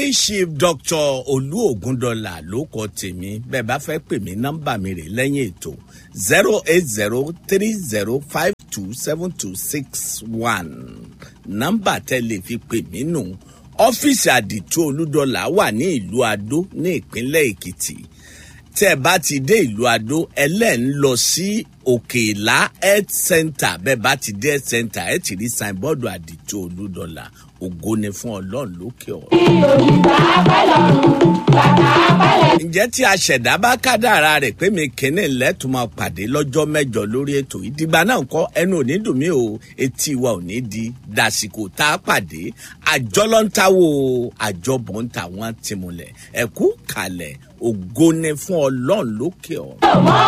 high chief dr olú ògúndọ̀là ló kọ tèmi bẹ́ẹ̀ bá fẹ́ pè mí nọ́mbà mi rè lẹ́yìn ètò zero eight zero three zero five two seven two six one nọ́mbà tẹ́ lè fi pè mí nù ọ́fíìsì àdìtú olúdọ̀là wà ní ìlú adó ní ìpínlẹ̀ èkìtì tẹ́ ẹ bá ti dé ìlú adó ẹlẹ́ ń lọ sí òkèèlá health center bẹ́ẹ̀ bá ti dé health center ẹ ti rí signboard àdìtú olúdọ̀là ògo ni fún ọlọ́run lókè ọ̀run. ǹjẹ́ tí aṣẹ̀dá bá kádàrá rẹ̀ pé mi kìíní lẹ́tùn máa pàdé lọ́jọ́ mẹ́jọ lórí ètò ìdìgbà náà kọ́ ẹnu òní dùn mí o etí wa ò ní di dàsìkò tá a pàdé àjọ ló ń táwò àjọbọ̀ ń tà wọ́n ti múlẹ̀ ẹ̀kú kalẹ̀ ògo ni fún ọlọ́run lókè ọ̀run.